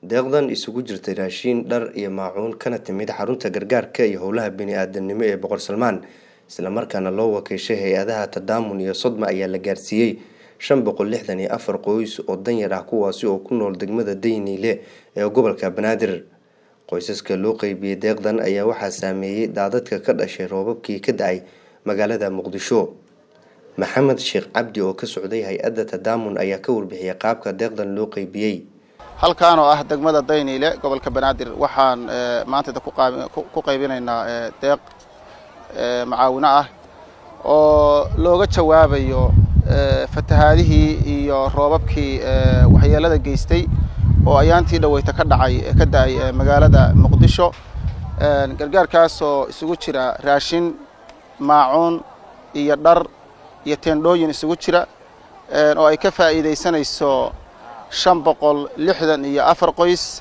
deeqdan isugu jirtay raashiin dhar iyo maacuun kana timid xarunta gargaarka iyo howlaha bini-aadanimo ee boqor salmaan islamarkaana loo wakiishay hay-adaha tadaamun iyo sodma ayaa la gaarsiiyey shan boqol lixdan iyo afar qoys oo danyar ah kuwaasi oo ku nool degmada dayniile ee gobolka banaadir qoysaska loo qeybiyey deeqdan ayaa waxaa saameeyey daadadka ka dhashay roobabkii ka da-ay magaalada muqdisho maxamed sheekh cabdi oo ka socday hay-adda tadaamun ayaa ka warbixiyay qaabka deeqdan loo qeybiyey halkaan oo ah degmada dayniile gobolka banaadir waxaan maanta ku qaybinaynaa deeq macaawino ah oo looga jawaabayo fatahaadihii iyo roobabkii waxyeelada geystay oo ayaantii dhaweyta ka dhacay ka da-ay magaalada muqdisho gargaarkaasoo isugu jira raashin maacuun iyo dhar iyo teendhooyin isugu jira oo ay ka faa'iidaysanayso shan boqol lixdan iyo afar qoys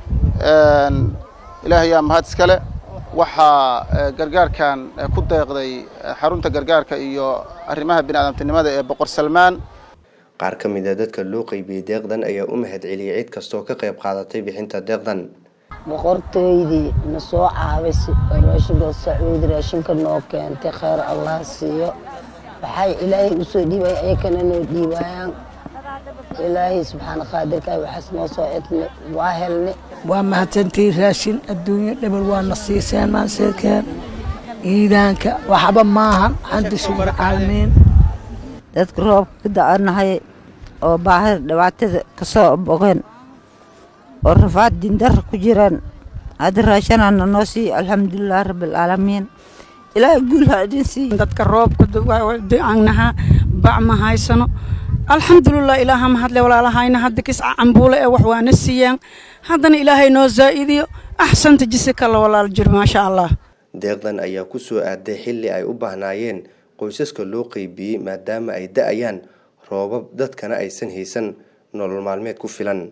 ilaahayaa mahad iskale waxaa gargaarkan ku deeqday xarunta gargaarka iyo arrimaha bini-aadamtinimada ee boqor salmaan qaar ka mid a dadka loo qeybiyey deeqdan ayaa u mahad celiyey cid kastoo ka qayb qaadatay bixinta deeqdan boqortooydii na soo caawisay oo raashinka sacuudi raashinka noo keentay kheyr allah siiyo waxay ilaahay usoo dhiibaya ayakana noo dhiibayaan ilaahay subxaana qaadirka waxaas noo soo cidnay waa helnay waa mahadsantii raashin adduunyo dhebel waa na siiseen maanseekeen iidaanka waxba maahan xanta shugur caalamiin dadka roobka ka da-anahay oo baahida dhibaatada ka soo bogeen oo rafaad dindara ku jiraan hadda raashanana noo siiy alxamdulilah rabbialcaalamiin ilaahay guul ha idin siiy dadka roobka naha bac ma haysano alxamdulilah ilaaha mahadle walaalahayna hadda kisca cambuule ee wax waana siiyaan haddana ilaahay noo zaa'idiyo axsanta jisi kala walaal jiro maasha allah deeqdan ayaa ku soo aaday xilli ay u baahnaayeen qoysaska loo qeybiyey maadaama ay da-ayaan roobab dadkana aysan haysan nolol maalmeed ku filan